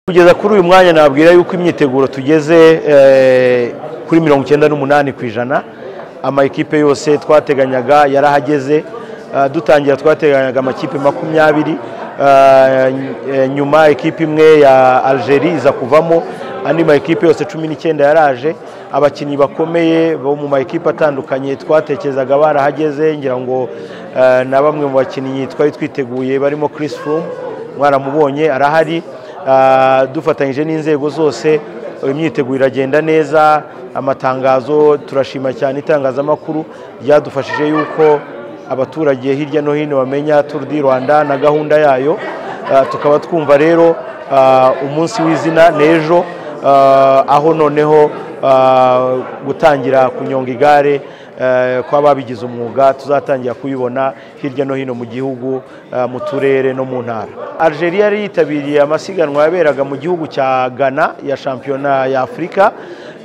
kugeza kuri uyu mwanya nabwira yuko imyiteguro tugeze eh, kuri mirongo icyenda n'umunani ku ijana amakipe yose twateganyaga yarahageze Ah, dutangira twateganyaga amakipe makumyabiri Ah, eh, nyuma ekipe imwe ya Algeria iza kuvamo andi makipe yose cumi n'icyenda yaraje abakinnyi bakomeye bo mu makipe atandukanye twatekerezaga barahageze ngira ngo eh, na bamwe mu bakinnyi twari twiteguye barimo Chris Froome mwaramubonye arahari Ah, dufatanyije n'inzego zose imyiteguro iragenda neza amatangazo turashima cyane itangazamakuru ryadufashije yuko abaturage hirya no hino bamenya turu di rwanda na gahunda yayo Ah, tukaba twumva rero ah, umunsi w'izina n'ejo Ah, aho noneho ah, gutangira kunyonga igare eh, kw'ababigize umwuga tuzatangira kuyibona hirya no hino mu gihugu eh, mu turere no mu ntara algeria yari yitabiriye amasiganwa yaberaga mu gihugu cya ghana ya shampiyona ya afurika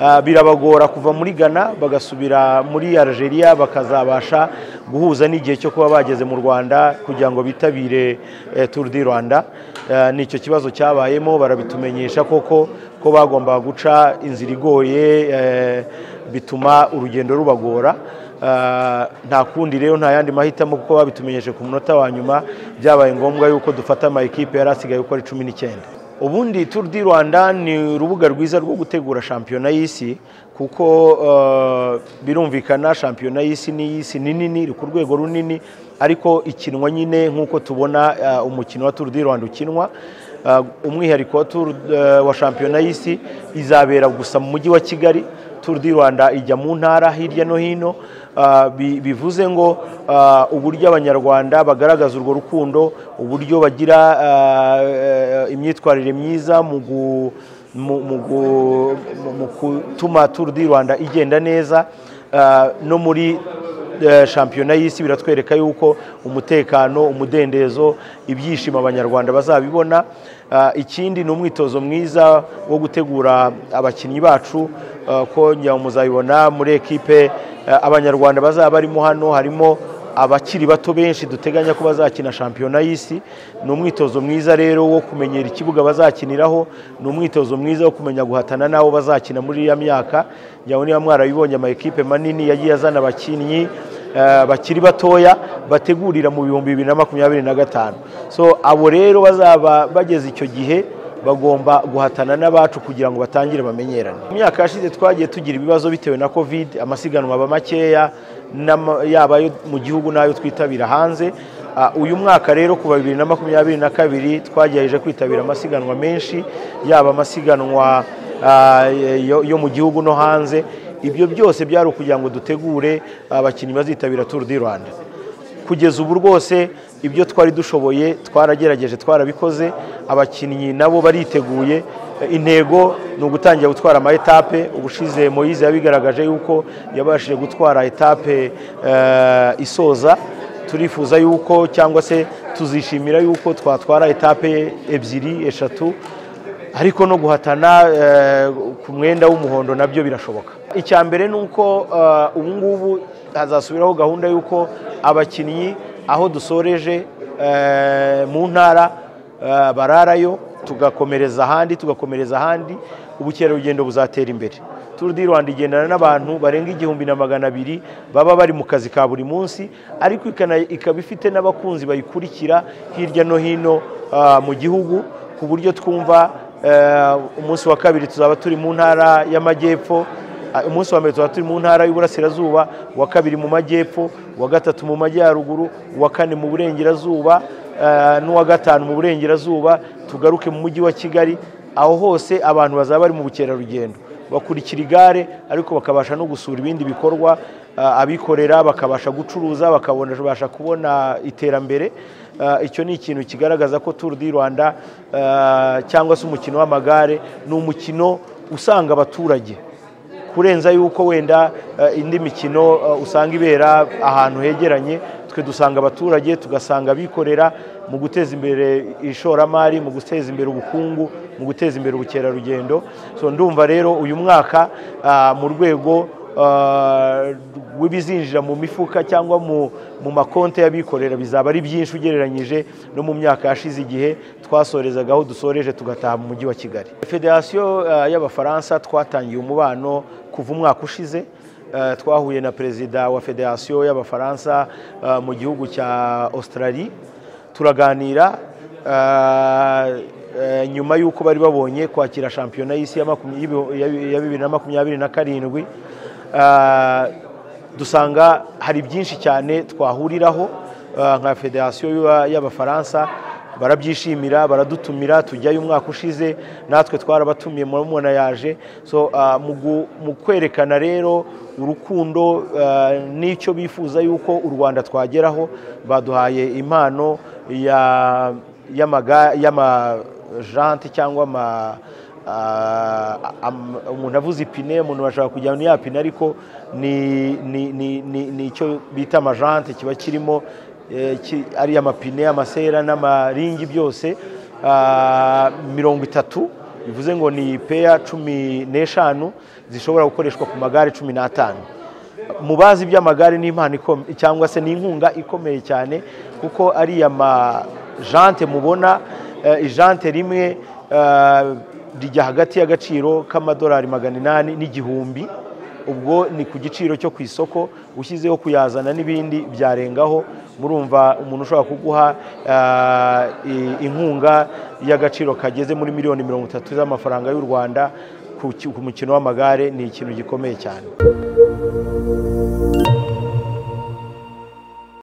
Eh, birabagora kuva muri ghana bagasubira muri algeria bakazabasha guhuza n'igihe cyo kuba bageze mu rwanda kugira ngo bitabire eh, tour du rwanda Eh, nicyo kibazo cyabayemo barabitumenyesha koko ko bagombaga guca inzira igoye eh, bituma urugendo rubagora Ah, nta kundi rero nta yandi mahitamo kuko babitumenyeshe ku munota wa nyuma byabaye ngombwa yuko dufata amakipe yari asigaye uko ari cumi n'icyenda ubundi Tour du Rwanda ni urubuga rwiza rwo gutegura shampiyona y'isi kuko eh, birumvikana shampiyona y'isi ni y'isi ni nini iri ku rwego runini ariko ikinwa nyine nk'uko tubona eh, umukino wa Tour du Rwanda ukinwa Ah, umwihariko wa Tour eh, wa shampiyona y'isi izabera gusa mu mujyi wa Kigali Tour du Rwanda ijya mu ntara hirya no hino ah, bi- bivuze ngo ah, uburyo abanyarwanda bagaragaza urwo rukundo uburyo bagira ah, eh, imyitwarire myiza mu gu- mu- mu gu- mu- mu gutuma Tour du Rwanda igenda neza ah, no muri eh, shampiyona y'isi biratwereka yuko umutekano umudendezo ibyishimo abanyarwanda bazabibona Ah, ikindi ni umwitozo mwiza wo gutegura abakinnyi bacu ah, ko ngira ngo muzabibona muri ekipe ah, abanyarwanda bazaba barimo hano harimo abakiri bato benshi duteganya ko bazakina shampiyona y'isi ni umwitozo mwiza rero wo kumenyera ikibuga bazakiniraho ni umwitozo mwiza wo kumenya guhatana n'abo bazakina muri iriya myaka ngira ngo niba mwarabibonye amakipe manini yagiye azana abakinnyi eh, bakiri batoya bategurira mu bihumbi bibiri na makumyabiri na gatanu so abo rero bazaba bageze icyo gihe bagomba guhatana n'abacu kugira ngo batangire bamenyerane mu myaka yashize twagiye tugira ibibazo bitewe na covid amasiganwa aba makeya n'ama- yaba ayo mu gihugu n'ayo twitabira hanze Ah, uyu mwaka rero kuva bibiri na makumyabiri na kabiri twagerageje kwitabira amasiganwa menshi yaba amasiganwa ah, yo yo mu gihugu no hanze ibyo byose byari ukugira ngo dutegure abakinnyi bazitabira tour du rwanda kugeza ubu rwose ibyo twari dushoboye twaragerageje twarabikoze abakinnyi nabo bariteguye Eh, intego ni ugutangira gutwara ama etape ubushize moyize yabigaragaje yuko yabashije gutwara etape eh, isoza turifuza yuko cyangwa se tuzishimira yuko twatwara etape ebyiri eshatu ariko no guhatana eh, ku mwenda w'umuhondo nabyo birashoboka icya mbere ni uko eh, ubu ngubu hazasubiraho gahunda y'uko abakinnyi aho dusoreje eh, mu ntara eh, bararayo tugakomereza ahandi tugakomereza ahandi ubukerarugendo buzatera imbere Tour du Rwanda igendana n'abantu barenga igihumbi na magana abiri baba bari mu kazi ka buri munsi ariko ikana- ikaba ifite n'abakunzi bayikurikira hirya no hino ah, mu gihugu ku buryo twumva eh, umunsi wa kabiri tuzaba turi mu ntara y'amajyepfo ah, umunsi wa mbere tuzaba turi mu ntara y'uburasirazuba uwa kabiri mu majyepfo uwa gatatu mu majyaruguru uwa kane mu burengerazuba eh, n'uwa gatanu mu burengerazuba tugaruke mu mujyi wa kigali aho hose abantu bazaba bari mu bukerarugendo bakurikira igare ariko bakabasha no gusura ibindi bikorwa ah, abikorera bakabasha gucuruza bakabasha kubona iterambere Ah, icyo ni ikintu kigaragaza ko Tour du Rwanda ah, cyangwa se umukino w'amagare ni umukino usanga abaturage kurenza yuko wenda eh, indi mikino eh, usanga ibera ahantu hegeranye twe dusanga abaturage tugasanga abikorera mu guteza imbere ishoramari mu guteza imbere ubukungu mu guteza imbere ubukerarugendo so ndumva rero uyu mwaka ah, mu rwego ah, w'ibizinjira mu mifuka cyangwa mu mu makonti y'abikorera bizaba ari byinshi ugereranyije no mu myaka yashize igihe twasorezagaho aho dusoreje tugataha mu mujyi wa kigali federasiyo ah, y'abafaransa twatangiye umubano kuva umwaka ushize Eh, twahuye na perezida wa federasiyo y'abafaransa eh, mu gihugu cya australia turaganira eh, eh, nyuma y'uko bari babonye kwakira shampiyona y'isi ya makumya- y'ibihu- ya- ya bibiri na makumyabiri na karindwi Eh, dusanga hari byinshi cyane twahuriraho eh, nka federasiyo y'aba- y'abafaransa barabyishimira baradutumira tujyayo umwaka ushize natwe twarabatumiye murabona yaje so ah, mu gu- mu kwerekana rero urukundo eh, n'icyo bifuza yuko u rwanda twageraho baduhaye impano ya y'amaga- y'amajante cyangwa ama Ah, am- umuntu avuze ipine umuntu bashaka kujyana ni ya pine ariko ni ni- ni- ni- ni icyo bita amajante kiba kirimo eh, ki- ari amapine amasera n'amaringi byose ah, mirongo itatu bivuze ngo ni peya cumi n'eshanu zishobora gukoreshwa ku magare cumi n'atanu mu bazi by'amagare ni impano ikom- cyangwa se ni inkunga ikomeye cyane kuko ariya majante mubona eh, ijante rimwe eh, rijya hagati y'agaciro k'amadolari magana inani n'igihumbi ubwo ni ku giciro cyo ku isoko ushyizeho kuyazana n'ibindi byarengaho murumva umuntu ushobora kuguha eh, i- inkunga y'agaciro kageze muri miliyoni mirongo itatu z'amafaranga y'u rwanda ku ki- ku mukino w'amagare ni ikintu gikomeye cyane